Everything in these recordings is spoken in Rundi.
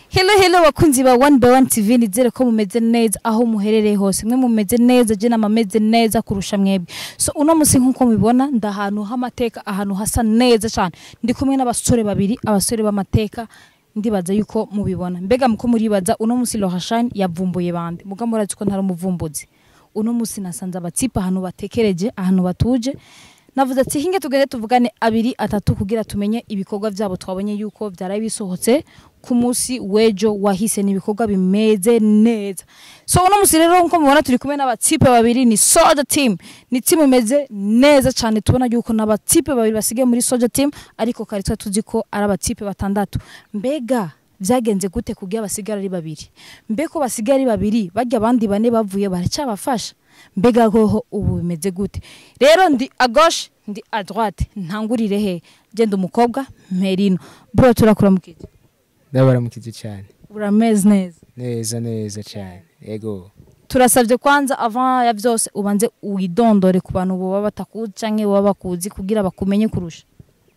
Hello hello bakunzi ba One by One TV nizere ko mumeze neza aho muherereye hose mwe mumeze neza je namameze neza kurusha mwebwe so uno musi nkuko mubibona ndahantu h'amateka ahantu hasa neza cyane ndi kumwe n'abasore babiri abasore b'amateka ndibaza yuko mubibona mbega muko muribaza uno musi Lohashani yavumbuye bande muga murazi ko ntari umuvumbuzi uno musi nasanze abatsipa ahantu batekereje ahantu batuje navuze ati hinge tugende tuvugane abiri atatu kugira tumenye ibikorwa byabo twabonye yuko byaraye bisohotse ku munsi w'ejo wahise ni ibikorwa bimeze neza so uno musi rero nkuko mubona turi kumwe n'abatsipe babiri ni soja team ni team imeze neza cyane tubona yuko n'abatsipe babiri basigaye muri soja team ariko kare tuba tuzi ko ari abatsipe batandatu mbega byagenze gute kugira basigara ari babiri mbe ko basigaye ari babiri bajya abandi bane bavuye baracyabafasha mbega hoho ubu bimeze gute rero ndi a gauche ndi a droite ntangurire he genda umukobwa merino bro turakuramukije ndabaramukije cyane urameze neza neza neza cyane yego turasabye kwanza avant ya byose ubanze widondore ku bantu baba batakuzi canke baba bakuzi kugira bakumenye kurusha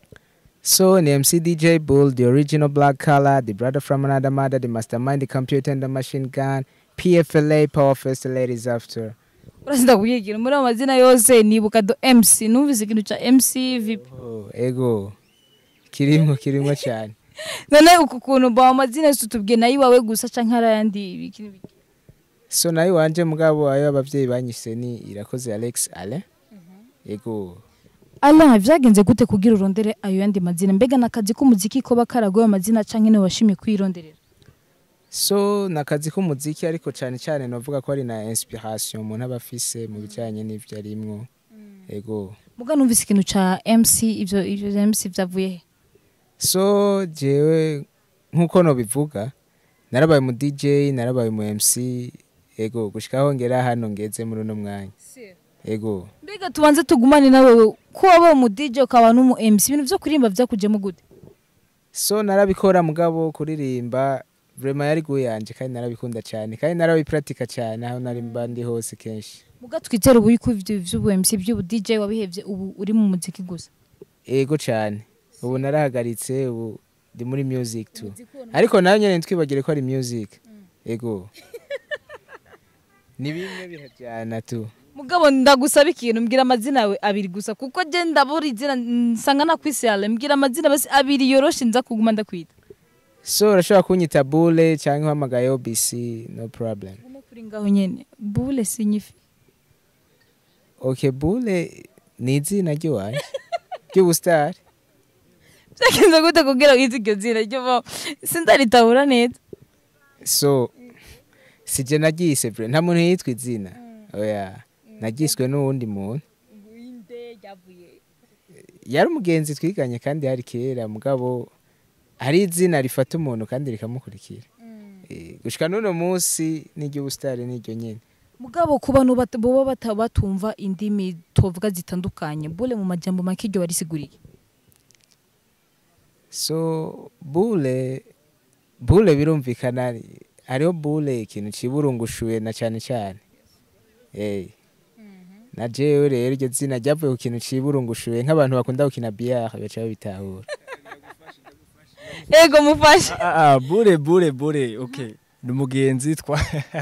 so ni mc dj bull the original black color the brother from another mother the mastermind the computer and the machine gun pfla power first ladies after urasinda kubyigira muri ayo mazina yose nibuka do mc numvise ikintu ca mc vip oh, ego kirimo kirimo cyane none uku kuntu bawa amazina yose utubwiye nayo iwawe gusa canke hari ayandi ibiki n'ibiki so nayo wanje mugabo ayo abavyeyi banyise ni irakoze alex ale ego ala vyagenze gute kugira urondere ayo yandi mazina mbega nakazi k'umuziki koba karagoye amazina canke niwe washimye kwironderera so ni akazi k'umuziki ariko cyane cyane navuga ko ari na inspiration umuntu aba afise mu bijyanye n'ibyo arimwo ego muga numvise ikintu ca mc ivyo ivyo vya mc vyavuye he so jewe nk'uko nobivuga narabaye mu dj narabaye mu mc ego gushikaho ngera hano ngeze muri uno mwanya ego mbega tubanze tugumane nawe ko wabaye umu dj ukaba n'umu mc ibintu vyo kuririmba vyakujemo gute so narabikora mugabo kuririmba vrema yari guyanje kandi narabikunda cyane kandi narabipiratika cyane aho nari mba ndi hose kenshi muga twizere ubu yuko ivyo vy'ubu mc vy'ubu dj wabihevye ubu uri mu muziki gusa ego cyane ubu narahagaritse ubu ndi muri music tu ariko nayo nyene ntitwibagire ko ari music ego ni bimwe birajyana tu mugabo ndagusaba ikintu mbwira amazina yawe abiri gusa kuko je ndabura izina nsanga nakwisale mbwira amazina basi abiri yoroshe nza kuguma ndakwita so urashobora kunyita bule cyangwa uhamagaye obc no problem Ngume kuri ngaho nyene bule sinyifi ok bule ni izina ry'iwanjye ry'ubusitari vyagenze gute kugira wize iryo zina ryo sindaritahura neza so sije naryise bre nta muntu yitwa izina oya nagiswe n'uwundi muntu yari umugenzi twiganye kandi hari kera mugabo hari izina rifata umuntu kandi rikamukurikira Eh, gushika n'uno munsi n'iry'ubusitari n'iryo nyene mugabo ku bantu bat- boba bata- batumva indimi tuvuga zitandukanye bule mu majambo make iryo warisiguriye so bule bule birumvikana hariho bule ikintu ciburungushuye na cyane cyane eh na jewe rero iryo zina ryavuye ku kintu ciburungushuye nk'abantu bakunda gukina biyare baca babitahura ego mufashe Ah, ah, bure bure bure okay ni umugenzi twa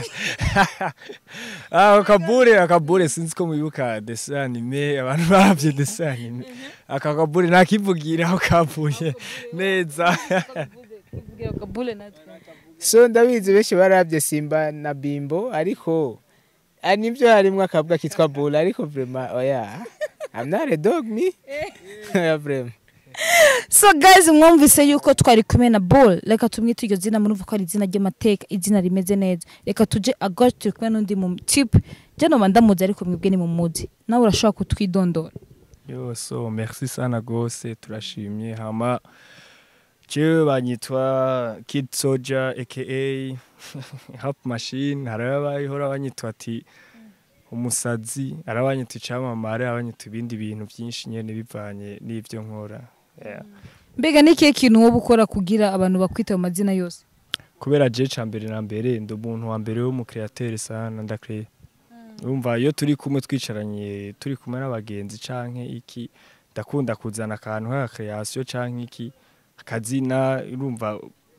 ah, akabure akabure sinzi ko mubibuka dessin anime abantu baravye dessin anime aka kabure nakivugira aho kavuye neza bule natwe so ndabizi benshi barabye simba na bimbo ariko ah, nibyo harimwo akavuga kitwa bule ariko vrema oya I'm not a dog me oya vrema so guys mwumvise yuko twari kumwe na ball reka tumwite iryo zina murumva ko ari izina ry'amateka izina rimeze neza reka tuje agosh turi kumwe n'undi mu tipe je noba ndamuzi ariko mwebwe ni mumuzi nawe urashobora kutwidondora yo so merci sana gose turashimye hama jewe banyitwa kid soldier aka hap machine hari abayihora banyitwa ati umusazi hari abanyita icamamare abanyita ibindi bintu byinshi nyene bivanye n'ivyo nkora yeah. mbega ni ikihe kintu wowe ukora kugira abantu bakwita mu mazina yose kubera je ca mbere na mbere ndi umuntu wa mbere w'umukreatere sana ndakreye urumva iyo turi kumwe twicaranye turi kumwe n'abagenzi canke iki ndakunda kuzana akantu k'agakreation canke iki akazina urumva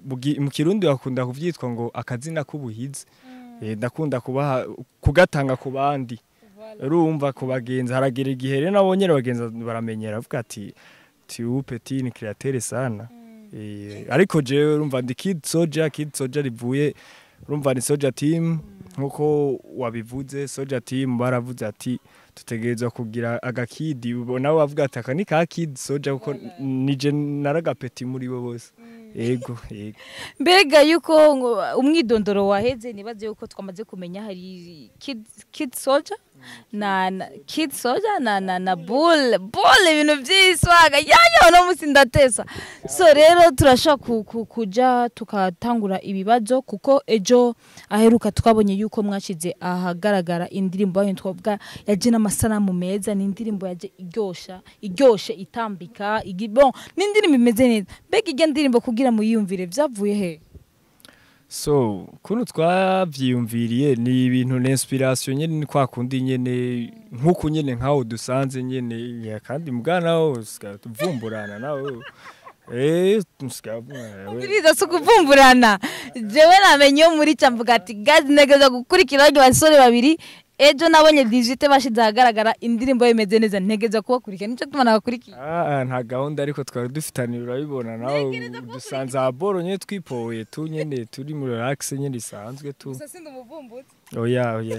bugi- mu kirundi bakunda kuvyitwa ngo akazina k'ubuhizi Eh, ndakunda kubaha kugatanga ku bandi urumva ku bagenzi haragera igihe rero nabo nyene bagenzi baramenyera bavuga ati tu petit ni créateur sana Eh, ariko jewe urumva ndi kid soja kid soja rivuye urumva ni soja team nkuko wabivuze soja team baravuze ati tutegerezwa kugira agakidi nabo bavuga ati aka ni ka kid soja kuko nije naragapeti muri bo bose yego yego mbega yuko ngo umwidondoro waheze nibaze yuko twamaze kumenya hari kid, kid soldier na, na kid soldier na na na bull bull ibintu by'iswaga yanya no musi ndatesa so rero turashaka ku, ku, kuja tukatangura ibibazo kuko ejo aheruka twabonye yuko mwashize ahagaragara indirimbo yanyu twavuga yaje n'amasanamu meza ni indirimbo yaje iryosha iryoshe itambika igi, bon ni indirimbo imeze neza mbega irya ndirimbo kugira muyiyumvire vyavuye he so kuno twavyiyumviriye ni ibintu na inspiration nyene ni kwa kundi nyene nkuko nyene nkaho dusanze nyene ya kandi mugana wo tukavumburana nawe eh tusikavumburana Ndiriza si ukuvumburana jewe namenye yo muri ca mvuga ati gazi ntegereza gukurikira baryo basore babiri ejo nabonye digite bashize ahagaragara indirimbo imeze neza ntegereza kubakurikira nico tuma nabakurikiye Ah, nta gahunda ariko twari dufitaniye urabibona nawe dusanze aboro nyene twipoye tu nyene turi muri relax nyene isanzwe tu sindi umuvumbuzi oya oya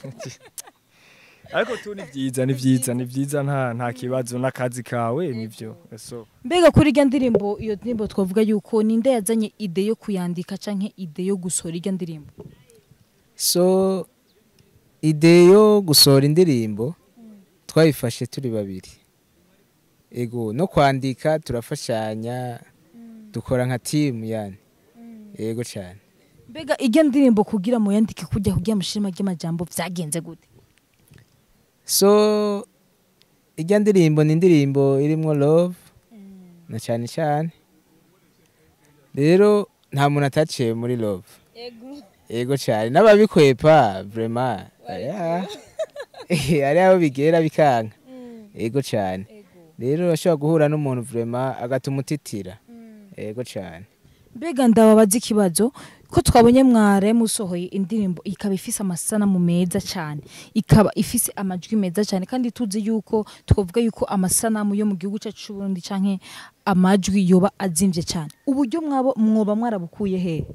ariko tu ni vyiza ni vyiza ni vyiza nta nta kibazo n'akazi kawe nivyo so mbega kuri irya ndirimbo iyo ndirimbo twavuga yuko ninde yazanye ide yo kuyandika canke ide yo gusohora irya ndirimbo so ide yo gusohora indirimbo twayifashe turi babiri ego no kwandika turafashanya dukora nka timu yani ego cyane mbega irya ndirimbo kugira muyandike kujya kugira mushirima ry'amajambo vyagenze gute so ijya ndirimbo ni indirimbo irimo love na cyane cyane rero nta muntu ataciye muri love ego cyane n'ababikwepa vrema ari aho bigera bikanka ego cyane rero urashobora guhura n'umuntu vrema agatuma utitira ego cyane mbega ndababaza ikibazo ko twabonye mware musohoye indirimbo ikaba ifise amasanamu meza cyane ikaba ifise amajwi meza cyane kandi tuzi yuko twavuga yuko amasanamu yo mu gihugu cyacu c'u Burundi canke amajwi yoba azimvye cyane uburyo mwabo mwoba mwarabukuye he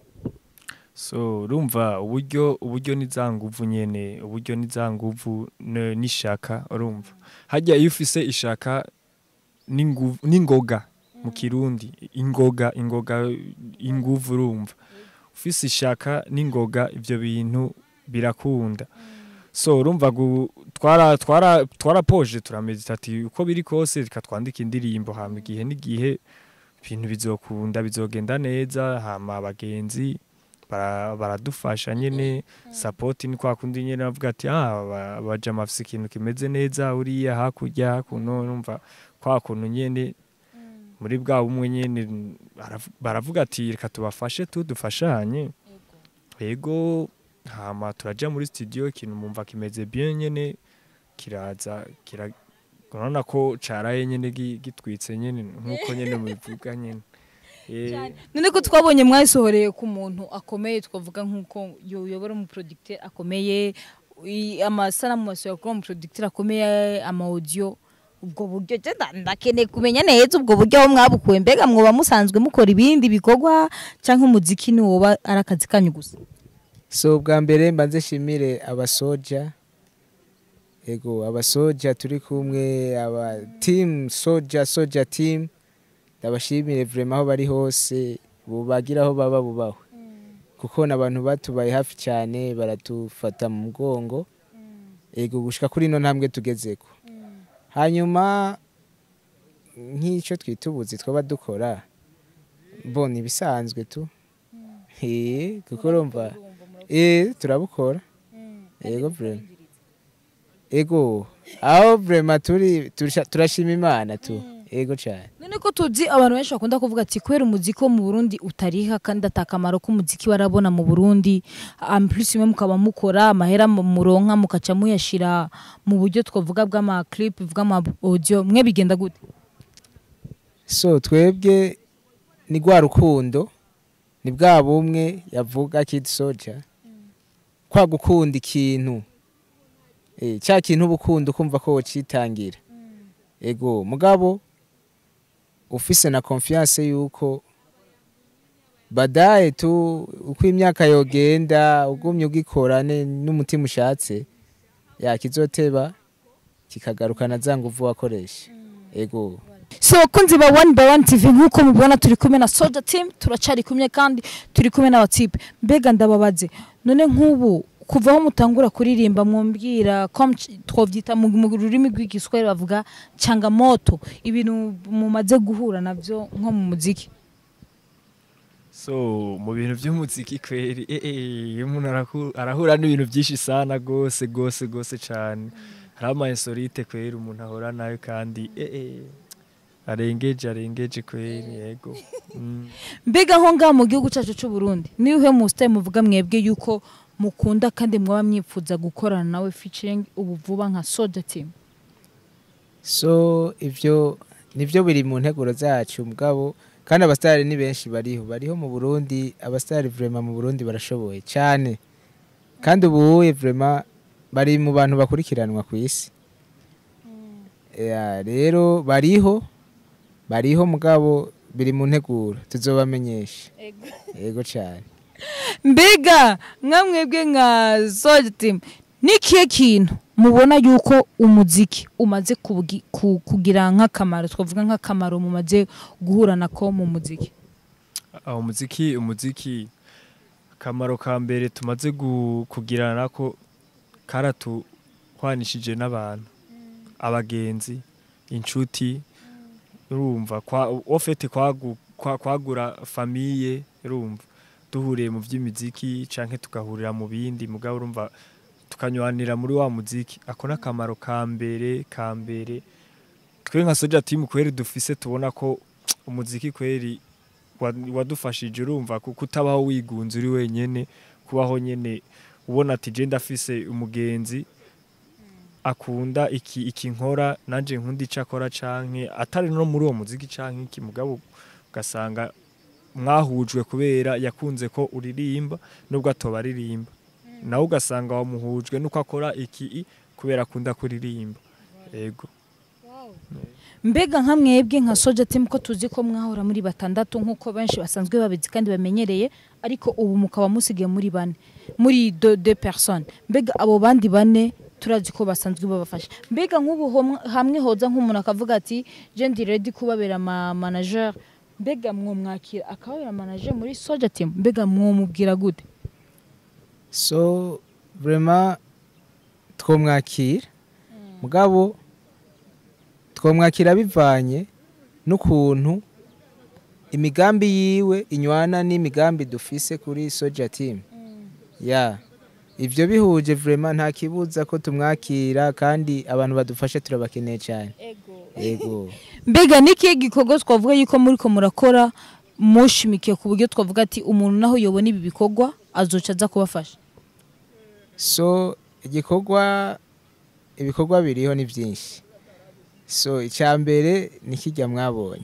so urumva uburyo uburyo ni za nguvu nyene uburyo ni za nguvu ne- n'ishaka urumva hajya iyo ufise ishaka n'inguvu n'ingoga mu kirundi ingoga ingoga inguvu urumva ufise ishaka n'ingoga ivyo bintu birakunda so urumva gu- twara twara twarapoje turamedita ati uko biri kose reka twandike indirimbo hama igihe n'igihe ibintu bizokunda bizogenda neza hama abagenzi bara- baradufasha nyene sapoti ni kwa kundi nyene bavuga ati ah ba- baja mafise ikintu kimeze neza uriya hakurya hakuno numva kwa kuntu nyene muri bwa bumwe nyene baravu- baravuga ati reka tubafashe tu dufashanye yego hama turaja muri studio ikintu mumva kimeze bien nyene kiraza kira urabona ko caraye nyene gi- gitwitse nyene nkuko nyene mubivuga nyene Eh, none ko twabonye mwayisohoreye ku muntu akomeye twavuga nk'uko yobora umuproducteur akomeye i- amasanamu masohora kuri umuproducteur akomeye ama audio ubwo buryo je nda- ndakeneye kumenya neza ubwo buryo aho mwabukuye mbega mwoba musanzwe mukora ibindi bikorwa canke umuziki ni woba ari akazi kanyu gusa so bwa mbere mbanze shimire abasoja ego abasoja turi kumwe aba team soja soja team ndabashimire vrema aho bari hose bubagira aho baba bubahwe kuko ni abantu batubaye hafi cyane baratufata mu mugongo ego gushika kuri ino ntambwe tugezeko hanyuma nk'icyo twita ubuzi twaba dukora mbona ibisanzwe tu Eh, kuko urumva eh turabukora ego vrema ego aho vrema turi turisha- turashima imana tu ego cyane none ko tuzi abantu benshi bakunda kuvuga ati kubera umuziki wo mu burundi utariha kandi atakamaro k'umuziki barabona mu burundi ampulisi imwe mukaba mukora amahera mu- muronka mukaca muyashira mu buryo twavuga bw'amaklipe bw'ama audio mwe bigenda gute so twebwe ni rwa rukundo ni bwa bumwe yavuga kid soja kwa gukunda ikintu eh, cya kintu uba ukunda ukumva ko wocitangira ego mugabo ufise na confiance yuko badaye tu uko imyaka yogenda ugumye ugikora ne- n'umutima ushatse yakizoteba kikagarukana za nguvu wakoresha ego so bakunzi ba one by one tv nk'uko mubibona turi kumwe na soja team turacari kumwe kandi turi kumwe n'abatipe mbega ndababaze none nk'ubu kuva aho mutangura kuririmba mwumvira com twovyita mu mu rurimi rw'igiswahili bavuga changamoto ibintu mumaze guhura navyo nko mu muziki so mu bintu by'umuziki kweri eh, eh, iyo umuntu arahu- arahura n'ibintu byinshi sana gose gose gose cyane hari ama insolite kweri umuntu ahora nayo kandi eh, eh, arengeje arengeje kweri yego Mm. mbega nko ngaha mu gihugu cyacu cy'u Burundi niyo uhe mu style muvuga mwebwe yuko mukunda kandi mwaba mwipfuza gukorana nawe featuring ubu vuba nka soja team so ivyo nivyo biri mu nteguro zacu mugabo kandi abasitari ni benshi bariho bariho mu Burundi abasitari vraiment mu Burundi barashoboye cyane kandi ubuye vraiment bari mu bantu bakurikiranwa ku isi Ya, rero bariho bariho mugabo biri mu nteguro tuzobamenyesha yego cyane mbega nka mwebwe nka soja team ni ikihe kintu mubona yuko umuziki umaze kugi- ku- kugira nk'akamaro twavuga nk'akamaro mumaze guhura nako mu muziki aho umuziki umuziki akamaro ka mbere tumaze gu- kugirana nako karatuhwanishije n'abantu abagenzi inshuti urumva kwa ofete kwagu, kwa, kwagura famiye urumva duhuriye mu by'imiziki canke tugahurira mu bindi mugabo urumva tukanywanira muri wa muziki ako ni akamaro ka mbere ka mbere twe nka soja team kweri dufise tubona ko umuziki kweri wa- wadufashije urumva kuko utabaho wigunze uri wenyene kubaho nyene ubona ati je ndafise umugenzi akunda iki iki nkora nanje nkunda ico akora canke atari no muri uwo muziki canke iki mugabo ugasanga mwahujwe kubera yakunze ko uririmba nubwo atoba aririmba nawe ugasanga wamuhujwe nuko akora iki i, kubera akunda kuririmba ego mbega nka mwebwe nka soja team ko tuzi ko mwahora muri batandatu nk'uko benshi basanzwe babizi kandi bamenyereye ariko ubu mukaba musigaye muri bane muri de, de personnes mbega abo bandi bane turazi ko basanzwe babafasha mbega nk'ubu homwe- hamwe hoza nk'umuntu akavuga ati je ndi ready kubabera ma manager mbega mwomwakira akababera manager muri soja team mbega mwomubwira gute so vraiment twomwakira mugabo twomwakira bivanye n'ukuntu imigambi yiwe inywana n'imigambi dufise kuri soja team ya ivyo bihuje vraiment nta kibuza ko tumwakira kandi abantu badufasha turabakeneye cyane yego mbega ni ikihe gikorwa twavuga yuko muri ko murakora mushimikiye ku buryo twavuga ati umuntu naho yobona ibi bikorwa azoca aza kubafasha so igikorwa ibikorwa biriho ni byinshi so icya mbere ni kijya mwabonye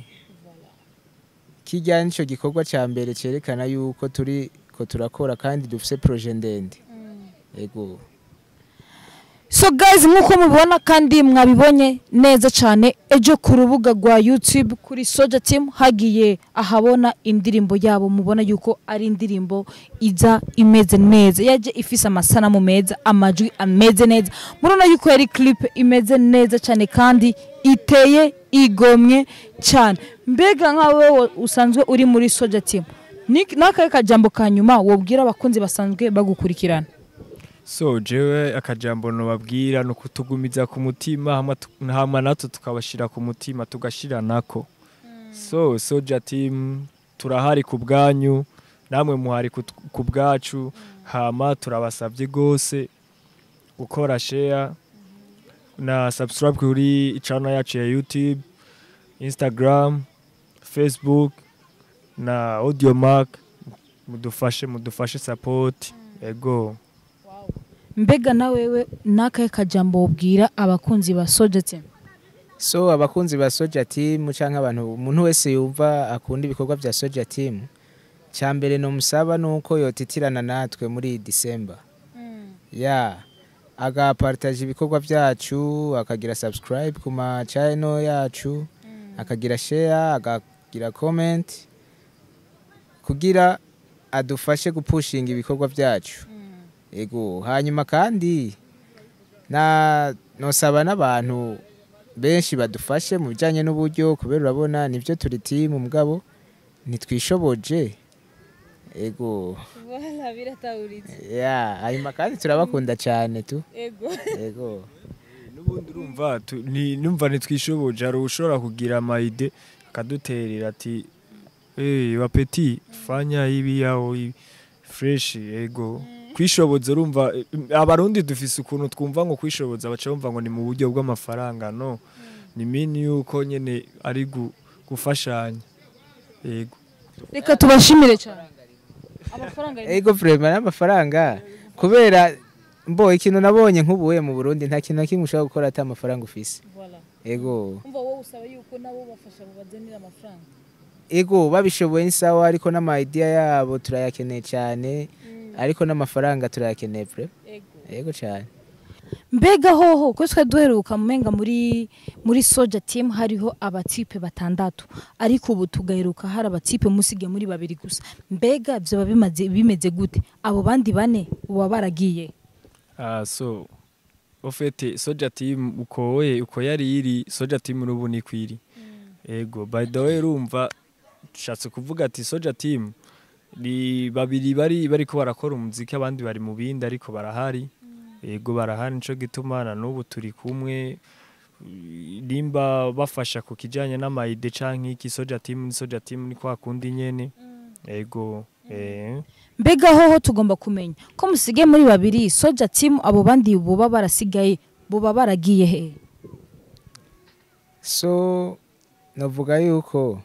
kijya nicyo gikorwa cya mbere cyerekana yuko turi ko turakora kandi dufite poroje ndende yego so guys nk'uko mubibona kandi mwabibonye neza cyane ejo ku rubuga rwa youtube kuri soja team hagiye ahabona indirimbo yabo mubona yuko ari indirimbo iza imeze neza yaje ifise amasanamu meza amajwi ameze neza murabona yuko yari clip imeze neza cyane kandi iteye igomwe cyane mbega nkawe usanzwe uri muri soja team ni n'akahe kajambo ka nyuma wobwira abakunzi basanzwe bagukurikirana so jewe akajambo nobabwira ni ukutugumiza ku mutima hama tu- hama natwe tukabashira ku mutima tugashira nako so soja team turahari ku bwanyu namwe muhari ku- ku bwacu hama turabasabye gose gukora share na subscribe kuri channel yacu ya youtube instagram facebook na audiomark mudufashe mudufashe support ego mbega na wewe n'akahe kajambo wobwira abakunzi ba soja team so abakunzi ba soja team cyangwa abantu umuntu wese yumva akunda ibikorwa bya soja team cya mbere nomusaba ni uko yotitirana natwe muri disemba ya agapartaje ibikorwa byacu akagira subscribe ku ma channel yacu akagira share akagira comment kugira adufashe gupushinga ibikorwa byacu ego hanyuma kandi na nosaba n'abantu benshi badufashe mu bijyanye n'uburyo kubera urabona nibyo turi timu mugabo ntitwishoboje ego Voilà, biratahuritse ya hanyuma kandi turabakunda cyane tu ego ego n'ubundi urumva tu- ni- numva ntitwishoboje hari ushobora kugira amayide akaduterera ati hey, wapeti fanya hivi au hivi fresh ego kwishoboza urumva eh, abarundi dufise ukuntu twumva ngo kwishoboza baca bumva ngo ni mu buryo bw'amafaranga no ni mini yuko nyene ari gu- gufashanya ego reka tubashimire cyane amafaranga ari- ego vrema n'amafaranga kubera mbo ikintu nabonye nk'ubuye mu burundi nta kintu na kimwe ushobora gukora ata amafaranga ufise Voilà. ego umva wowe usaba yuko nabo bafasha babazanira amafaranga ego babishoboye ni sawa ariko n'amayidiya yabo turayakeneye cyane ariko n'amafaranga turayakeneye vre ego ego cyane mbega hoho ko twe duheruka mumenga muri muri soja team hariho abatipe batandatu ariko ubu tugaheruka hari abatipe musige muri babiri gusa mbega byo bimaze bimeze gute abo bandi bane uba baragiye Ah, so ofete soja team uko we uko yari iri soja team n'ubu ni kwiri ego by the way urumva nshatse kuvuga ati soja team ni babiri bari bariko barakora umuziki abandi bari mu bindi ariko barahari ego barahari nico gituma na n'ubu turi kumwe nimba bafasha ku kijanye n'amayide canke iki soja team ni soja team ni kwa kundi nyene ego eh mbega hoho tugomba kumenya ko musige muri babiri soja team abo bandi boba barasigaye boba baragiye he so navuga yuko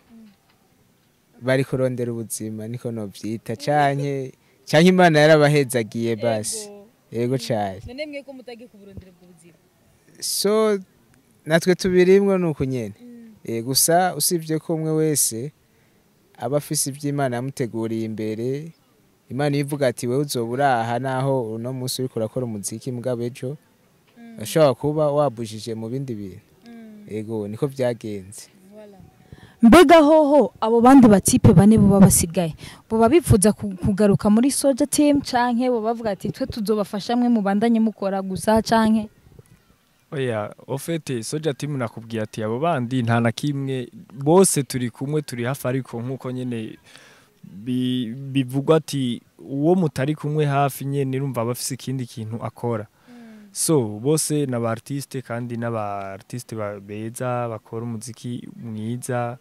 bari kurondera ubuzima niko nobyita canke canke imana yarabahezagiye basi ego cyane none mwe ko mutagiye kuburondera ubwo buzima so natwe tubirimwo ni uku nyene Eh, gusa usibye ko umwe wese aba afise iby'imana yamuteguriye imbere imana iyo ivuga ati wowe uzoba uraha naho uno munsi uriko urakora umuziki mugabo ejo ashobora kuba wabujije mu bindi bintu ego niko byagenze mbega hoho abo bandi batipe bane boba basigaye boba bifuza ku- kugaruka muri soja team canke boba bavuga ati twe tuzobafasha mwe mubandanye mukora gusa canke Oya, ofete soja team nakubwiye ati abo bandi nta na kimwe bose turi kumwe turi hafi ariko nkuko nyene bi- bivugwa ati uwo mutari kumwe hafi nyene urumva bafise ikindi kintu akora so bose ni aba artiste kandi n'aba artiste ba- beza bakora umuziki mwiza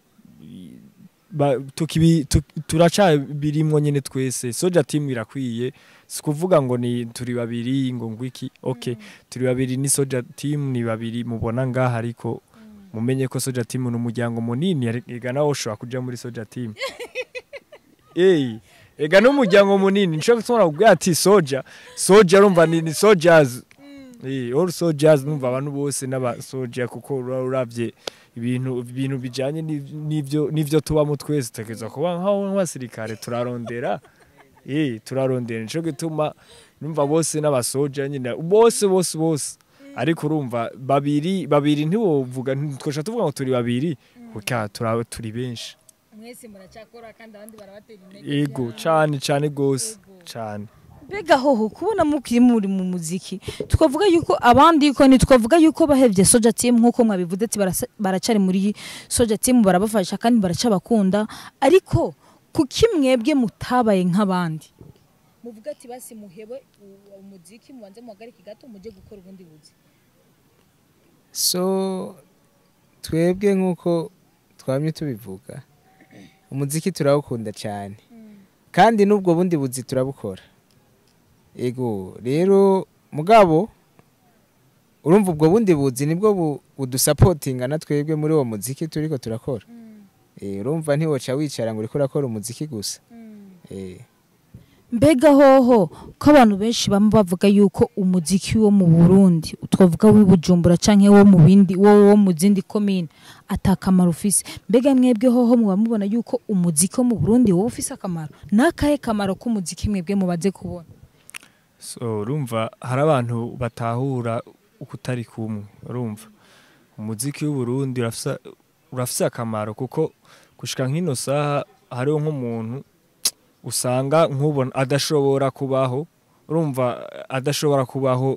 ba, tukibi, tu, turaca birimwo nyene twese soja team irakwiye si kuvuga ngo ni turi babiri ngo ngwiki okay turi babiri ni soja team ni babiri mubona ngaha ariko mumenye ko soja team ni umuryango munini ega nawe ushobora kuja muri soja team Ey, ega n'umuryango munini nico gituma kubwira ati soja soja urumva ni, ni soldiers Eh, all soldiers numva abantu bose n'aba soja kuko ura- uravye ibintu ibintu bijanye n'iv- n'ivyo n'ivyo tubamo twese tegeza kuba nkaho nk'abasirikare turarondera eh turarondera nico gituma numva bose n'abasoja nyine bose bose bose ariko urumva babiri babiri ntiwovuga twasha tuvuga ngo turi babiri kuko tura- turi benshi mwese muracyakora kandi abandi barabatera ego cane cane gose cane mbega hoho kubona mukiri muri mu muziki twavuga yuko abandi yuko ntitwavuga yuko bahevye soja team nk'uko mwabivuze ati barasa- baracari muri soja team barabafasha kandi baracabakunda ariko kuki mwebwe mutabaye nk'abandi muvuga ati basi muhebe umuziki mubanze muhagarike gato mujye gukora ubundi buzi so twebwe nk'uko twamye tubivuga umuziki turawukunda cyane kandi n'ubwo bundi buzi turabukora ego rero mugabo urumva ubwo bundi buzi nibwo bu- budusapotinga na twebwe muri uwo muziki turiko turakora Eh, urumva ntiwoca wicara ngo uriko urakora umuziki gusa Eh, mbega hoho ko abantu benshi bamwe bavuga yuko umuziki wo mu Burundi twavuga w'i Bujumbura canke wo mu bindi wo wo mu zindi komine atakamaro ufise mbega mwebwe hoho muba mubona yuko umuziki wo mu Burundi wowe ufise akamaro nakahe kamaro k'umuziki mwebwe mubaze kubona so urumva hari abantu batahura uko utari kumwe urumva umuziki w'uburundi urafise urafise akamaro kuko gushika nk'ino saha hariho nk'umuntu usanga nk'ubona adashobora kubaho urumva adashobora kubaho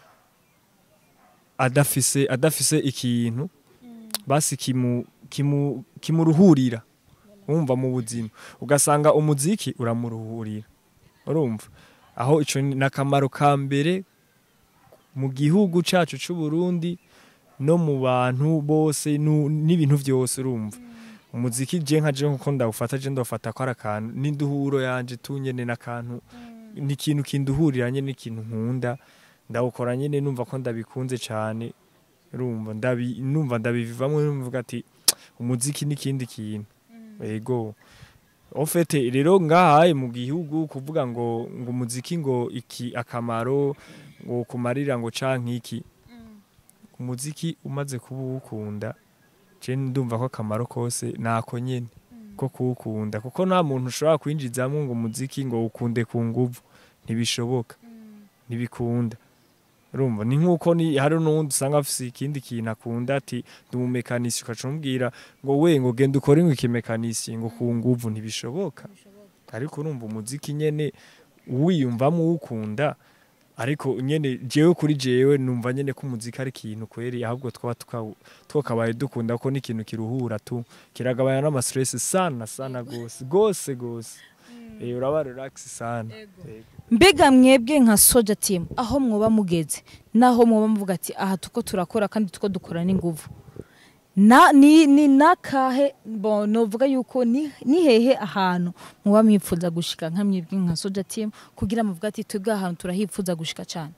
adafise adafise ikintu basi kimu kimu kimuruhurira urumva mu buzima ugasanga umuziki uramuruhurira urumva aho ico ni akamaro ka mbere mu gihugu cacu c'u Burundi no mu bantu bose nu- n'ibintu vyose urumva umuziki je nka je nkuko ndawufata je ndawufata ko ari akantu n'induhuro yanje tunyene n'akantu ni ikintu kinduhuriranye n'ikintu nkunda ndawukora nyene numva ko ndabikunze cane urumva ndabi numva ndabivamo numva ati umuziki n'ikindi kintu ego ofete rero ngahaye mu gihugu kuvuga ngo ngo umuziki ngo iki akamaro ngo kumarira ngo canke iki umuziki umaze kuba uwukunda je ndumva ko akamaro kose nako nyene ko kuwukunda kuko nta muntu ushobora kwinjizamo ngo umuziki ngo ukunde ku nguvu ntibishoboka ntibikunda urumva ni nkuko ni hari n'uwundi usanga afise ikindi kintu akunda ati ndi umumekanisi ukaca umubwira ngo we ngo genda ukore ngo ikimekanisi ngo ku nguvu ntibishoboka ariko urumva umuziki nyene wiyumvamo uwukunda ariko nyene jewe kuri jewe numva nyene ko umuziki ari ikintu kweri ahubwo twaba tuka- twakabaye dukunda ko n'ikintu kiruhura tu kiragabanya n'amastress sana sana gose gose gose eh uraba relax sana Ego. mbega mwebwe nka soja team aho mwoba mugeze naho mwoba muvuga ati aha tuko turakora kandi tuko dukora n'inguvu na ni ni nakahe bon novuga yuko ni, ni hehe ahantu mwoba mwipfuza gushika nka mwebwe nka soja team kugira muvuga ati twebwe ahantu turahipfuza gushika cyane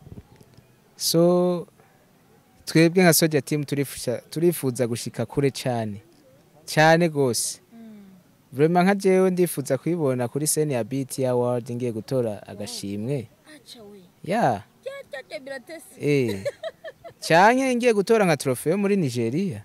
so twebwe nka soja team turifuza turifuza gushika kure cyane cyane gose vraiment nka jewe ndifuza kwibona kuri scene ya BT Award ngiye gutora agashimwe ya eh canke ngiye gutora nka trofeo muri Nigeria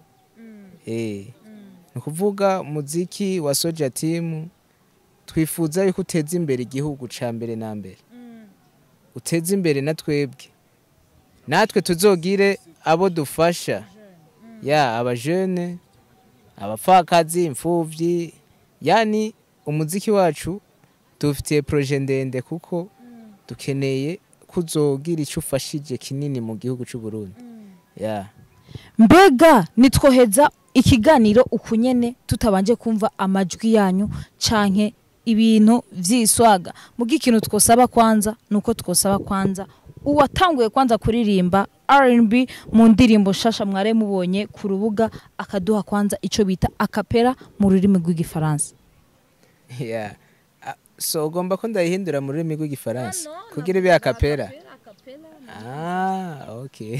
eh ni ukuvuga muziki wa soja team twifuza yuko uteza imbere igihugu ca mbere na mbere uteze imbere na twebwe natwe tuzogire abo dufasha ya abajene abapfakazi imfuvyi yani umuziki wacu dufitiye proje ndende kuko dukeneye kuzogira icyo ufashije kinini mu gihugu cy'u Burundi ya mbega nitwoheza ikiganiro ukunyene tutabanje kumva amajwi yanyu canke ibintu vy'iswaga muga ikintu twosaba kwanza nuko twosaba kwanza uwatanguye kwanza kuririmba R&B mu ndirimbo shasha mware mubonye ku rubuga akaduha kwanza ico bita akapera mu rurimi rw'igifaransa ya Ah, so ugomba ko ndayihindura mu rurimi rw'igifaransa kugira ibe akapera ah okay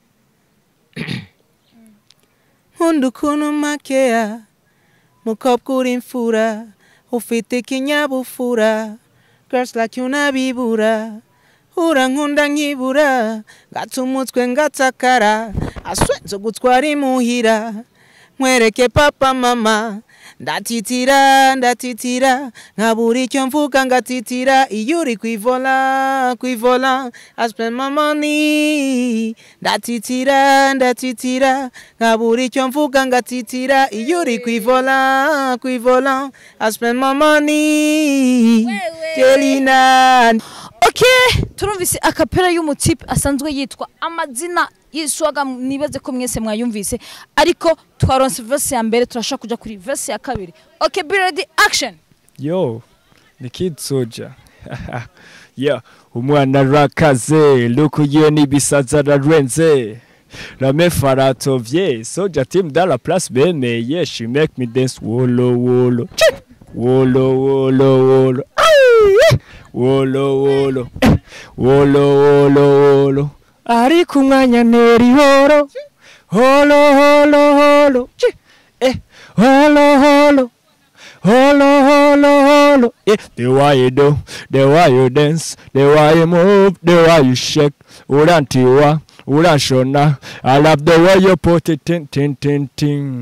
nkunda ukuntu makeya mukobwa uri imfura ufite ikinyabupfura girls like you nabibura urankunda nkibura ngata umutwe ngatakara aswenze gutwara imuhira nkwereke papa mama ndatitira ndatitira nkabura icyo mvuga ngatitira iyo uri kwivola kwivola I spend my money ndatitira ndatitira nkabura icyo mvuga ngatitira iyo uri kwivola kwivola I spend my money Jelina okay turumvise akapera y'umutipe asanzwe yitwa amazina y'iswaga nibaze ko mwese mwayumvise ariko twaronse verse ya mbere turashaka kuja kuri verse ya kabiri okay be ready action yo ni kid soja ya umwana arakaze luku yiwe n'ibisaza ararenze rame faratovye soja team dans la place bemeye she make me dance wolo wolo Chi! wolo wolo wolo Ai! wolo wolo Eh! wolo wolo wolo ari ku mwanya neri horo holo holo holo Chi! eh holo holo Holo, holo, holo. Yeah. The way you do, the way you dance, the way you move, the way you shake. Urantiwa, uranshona. I love the way you put it tin, tin, tin, tin.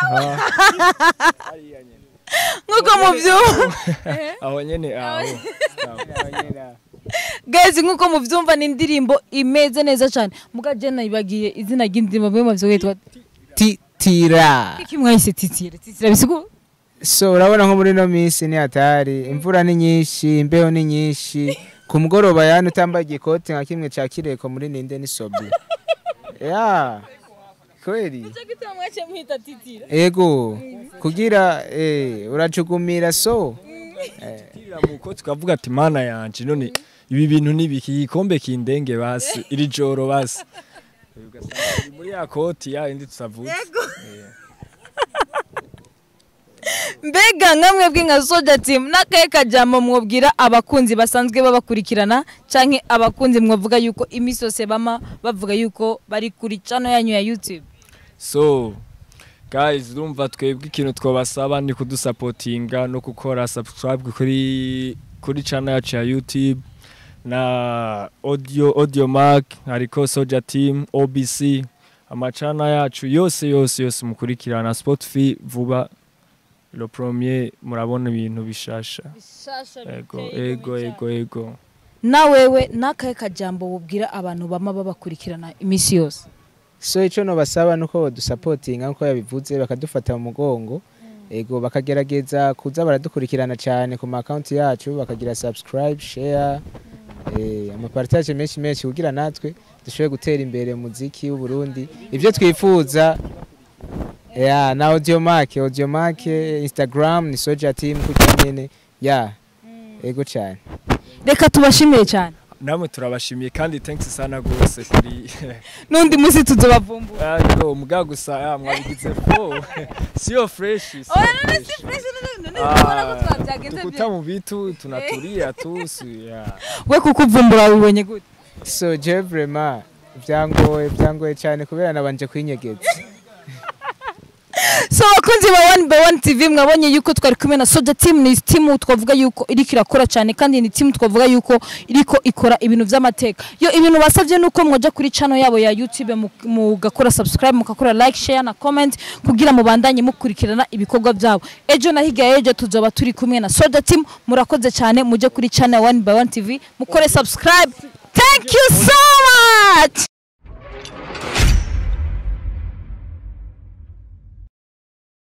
nk'uko mubyumva Aho nyene aho. guys nk'uko mubyumva ni indirimbo imeze neza cyane muga je nayibagiye izina ry'indirimbo mwe mavyo witwa titira iki mwahise titira titira bisigo so urabona nko muri ino minsi ni hatari imvura ni nyinshi imbeho ni nyinshi ku mugoroba yani utambaye igikoti nka kimwe cya kireko muri ninde ni sobi ya kweli ego kugira eh, uracugumira so Tira muko tukavuga ati mana yanje none ibi bintu nibiki igikombe kindenge basi iri joro basi ugasanga uri muri ya koti ya indi tusavuze mbega nka mwebwe nka soja team n'akahe kajambo mwobwira abakunzi basanzwe babakurikirana canke abakunzi mwavuga yuko iminsi yose bama bavuga yuko bari kuri channel yanyu ya youtube so guys urumva twebwe ikintu twabasaba ni kudusapotinga no gukora subscribe kuri kuri channel yacu ya youtube na audio audio mark hariko soja team obc amacana yacu yose yose yose mukurikirana spotify vuba le premier murabona ibintu bishasha ego ego ego ego na wewe n'akahe kajambo wubwira abantu bama babakurikirana iminsi yose so icyo nobasaba ni uko badusapotinga nk'uko yabivuze bakadufata mu mugongo ego bakagerageza kuza baradukurikirana cyane ku maakawunti yacu bakagira subscribe share eh, amapartage menshi menshi kugira natwe dushobore gutera imbere mu muziki w'uburundi ibyo twifuza ya na audiomark audiomark instagram ni soja team kugira nyene ya ego cyane reka tubashimire cyane namwe turabashimiye kandi thanks sana gose kuri n'undi munsi tuzobavumbura ariko muga gusa ya mwabigize fo sio fresh sio fresh. Ah, tukuta mu bitu tunatulia tu si ya we kukuvumbura wibonye gute so je vraiment byangoye byangoye cyane kubera nabanje kwinyegeza so abakunzi ba one by one tv mwabonye yuko twari kumwe na soja team ni team twavuga yuko iriko irakora cyane kandi ni team twavuga yuko iriko ikora ibintu by'amateka yo ibintu basabye nuko mwaja kuri channel yabo ya youtube mu- mugakora subscribe mugakora like share na comment kugira mubandanye mukurikirana ibikorwa byabo ejo na higa ejo tuzoba turi kumwe na soja team murakoze cyane muje kuri channel one by one tv mukore subscribe thank you so much